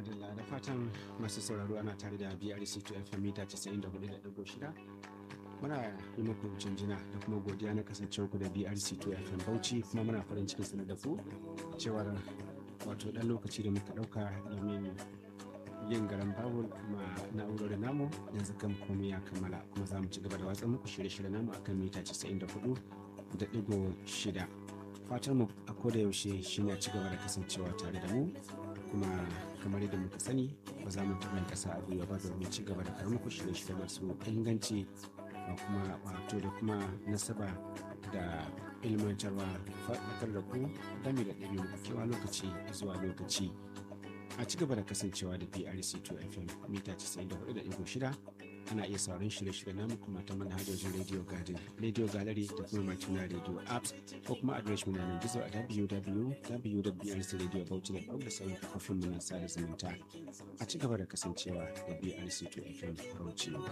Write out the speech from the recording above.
madalla da fatan masu sauraro ana tare da brc to fm mita 94.6 muna yi muku jinjina da kuma godiya na kasancewa ku da brc to fm bauchi kuma muna farin cikin sanar da ku cewar wato dan lokaci da muka dauka domin yin garan bawul kuma na'urorin namu yanzu kan komai ya kammala kuma za mu ci gaba da watsa muku shirye-shirye namu akan mita 94 da digo shida fatan mu a koda yaushe shine a ci gaba da kasancewa tare da mu kuma kamar yadda muka sani ba za mu taɓa ƙasa a gwiwa ba domin ci gaba da kawo muku shirye-shirye masu inganci da kuma wato da kuma nasaba da ilmantarwa faɗakar da ku game da ɗari kewa lokaci zuwa lokaci a ci gaba da kasancewa da brc 2 fm mita 94.6 ana iya sauran shirye-shirye namu kuma ta manhajojin radio garden radio gallery da kuma martina radio apps ko kuma adiresh mu na gizo a www.brcradiobauchi.org da sauran kafofin mu na sada zumunta a ci gaba da kasancewa da brc 2 fm bauchi